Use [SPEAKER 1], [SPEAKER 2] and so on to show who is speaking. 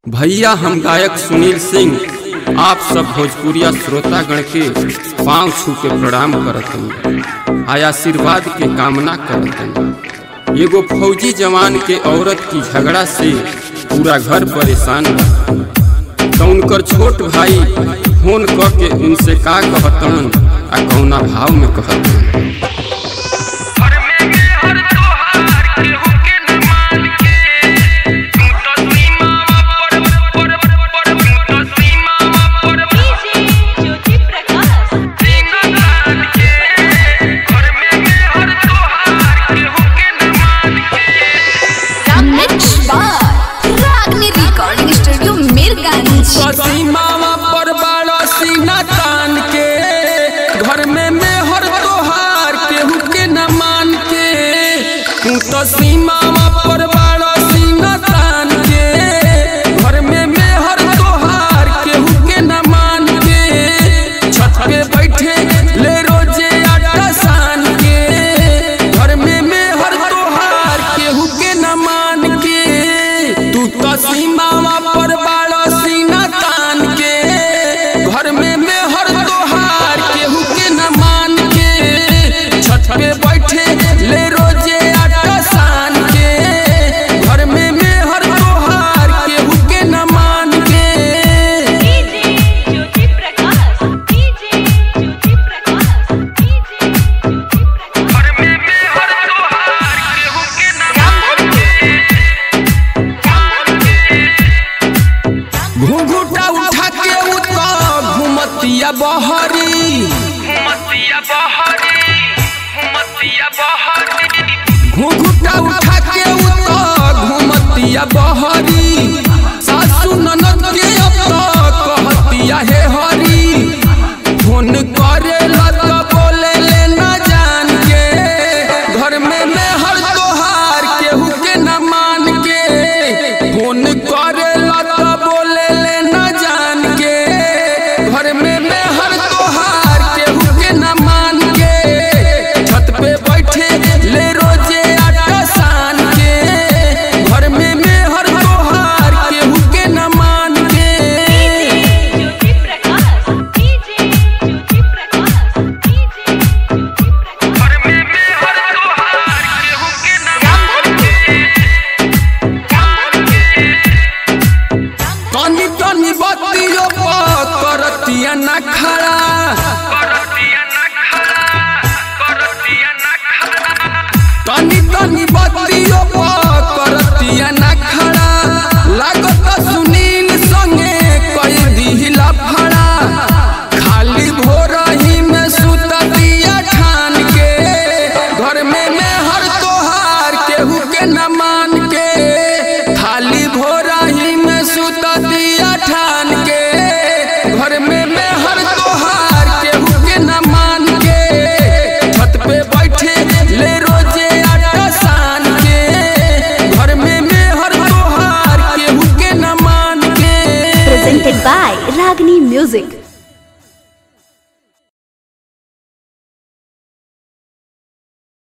[SPEAKER 1] भैया हम गायक सुनील सिंह आप सब भोजपुरिया श्रोतागण के पांव छू के प्रणाम करत आय आशीर्वाद के कामना करत एगो फौजी जवान के औरत की झगड़ा से पूरा घर परेशान बा तो उनकर छोट भाई फोन क के उनसे का कहतन आ कौना भाव में कहतन
[SPEAKER 2] घर में मेहर तोहार केहू के न मान के तू तो सीमावा पर पर पर तू तो सीमावा पर
[SPEAKER 3] ज्योति प्रकाश
[SPEAKER 2] सीना तान के घर में मेहर तोहार केहू के न मान के
[SPEAKER 3] मिक्स बार रागनी रिकॉर्डिंग स्टूडियो मिरगांज
[SPEAKER 1] सीमावा पर बाड़ा सीना तान के घर में मेहर तोहार केहू के न मान के तू तो सीमावा पर बाड़ा सीना तान के घर में मेहर तोहार केहू के न मान के छत पे बैठे ले रोजे आटा सान के घर में मेहर तोहार केहू के न मान के तू तो सीमावा पर बाड़ा सीना तान के घर में मेहर तोहार केहू के न मान के छत पे बैठे ले रोजे आटा सान के घर में मेहर तोहार केहू के न मान के
[SPEAKER 3] ज्योति प्रकाश ज्योति प्रकाश
[SPEAKER 2] घर में मेहर तोहार केहू के न मान के
[SPEAKER 1] घुंघुटा उठा के उता घुमतिया बहरी
[SPEAKER 2] हुमतिया बहरी हुमतिया बहरी
[SPEAKER 1] घुंघुटा उठा के उता घुमतिया बहरी सासू ननद के अब तो कहतिया हे हरी फोन करे लत बोले ले न जान के घर में मैं हर तोहार केहू के न मान के फोन करे लत बोले ले न जान के घर में मैं हर तोहार केहू के न मान के छत पे बैठे ले रोजे आटा सान के घर में मैं हर तोहार केहू के न मान के
[SPEAKER 3] ज्योति प्रकाश ज्योति प्रकाश
[SPEAKER 2] घर में मेहर तोहार केहू के न मान के
[SPEAKER 1] तनी तनी बतियो करतिया न खड़ा
[SPEAKER 2] करतिया न खड़ा करतिया न खड़ा
[SPEAKER 1] तनी तनी बतियो करतिया न खड़ा लागत सुनील संगे कई दिहिला फड़ा खाली भोरही में सुततिया ठान के घर में मैं हर तोहार केहू के न मान के खाली भोरही में सुततिया ठान के घर में मैं हर तोहार केहू के न मान के छत पे बैठे ले रोजे आटा सान के घर में मैं हर तोहार केहू के न मान के
[SPEAKER 4] presented by Ragini Music.